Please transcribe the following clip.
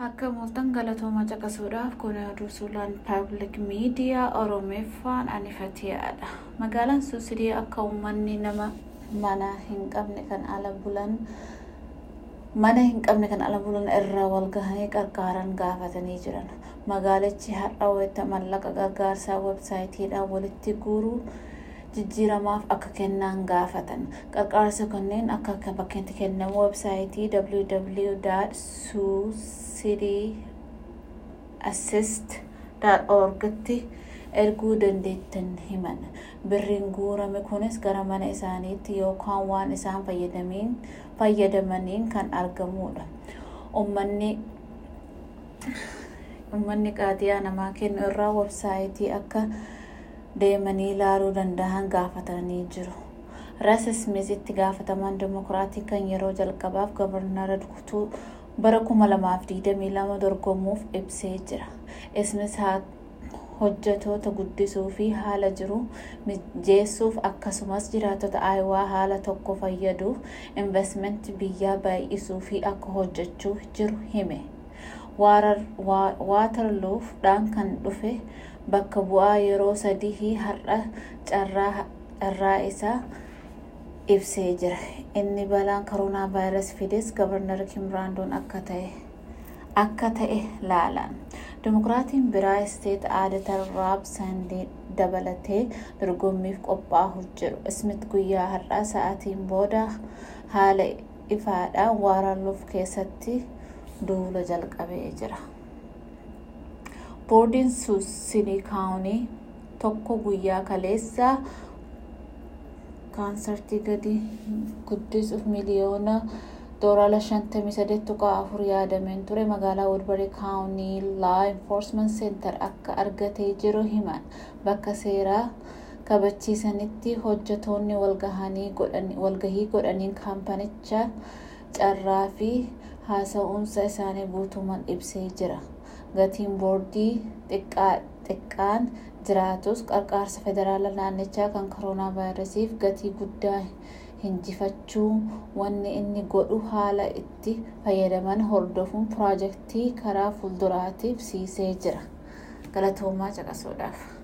Akka mooltan galatoomaa caqasuudhaaf kun oduu suuraan paabilik miidiyaa Oromeeffaan anifateedha. Magaalaan Suusidii akka uummanni nama mana hin qabne kan ala bulan mana hin qabne kan ala bulan irraa wal gahanii qarqaaran gaafatanii jiran. Magaalichi har'a wayita mallaqa gargaarsaa websaayitiidhaan walitti guuruu jijjiiramaaf akka kennan gaafatan. Qarqaarsa kanneen akka bakkeetti kennamu websaayitii www.suusidiassist.orgtti erguu dandeettan himan. Birriin guurame kunis gara mana isaaniitti yookaan waan isaan fayyadamaniin kan argamudha. Uummanni uummanni qaadiyaa namaa kennu irraa websaayitii akka deemanii ilaaluu danda'an gaafatanii jiru. Ras Ismiizitti gaafatamaan dimokiraatii kan yeroo jalqabaaf gabarnara kutuu bara 2022 dorgomuuf ibsee jira. Ismiis hojjetoota guddisuu fi haala jiru mijeessuuf akkasumas jiraattota aayawaa haala tokko fayyaduuf investmentii biyyaa baay'isuu fi akka hojjechuu jiru hime. waatarluufdhaan kan dhufe bakka bu'aa yeroo sadii har'a carraa isaa ibsee jira. Inni balaan koronaa vaayirasii fides gabarnar Kimraandoon akka ta'e akka ta'e laalan. Dimokiraatiin biraa isteet aadatar raab sandii dabalatee dorgommiif qophaa'uuf jiru. Ismit guyyaa har'aa sa'aatiin booda haala ifaadhaan waaralluuf keessatti duula jalqabee jira. Boordiin Suusidii kaawunii tokko guyyaa kaleessaa kaansartii gadi guddisuuf miliyoona doolaara shantamii saddeet tuqaa afur yaadameen ture magaalaa Woodbury kaawunii laa enforcement center akka argatee jiru himan bakka seeraa kabachiisanitti hojjetoonni walgahii godhaniin kaampanicha carraa fi haasa'umsa isaanii guutummaan ibsee jira. Gatiin boordii xiqqaan jiraatus qarqaarsa federaala naannichaa kan koronaa vaayirasiif gatii guddaa hinjifachuu wanni inni godhu haala itti fayyadaman hordofuun piroojeektii karaa fuulduraatiif siisee jira. Galatoomaa caqasuudhaaf.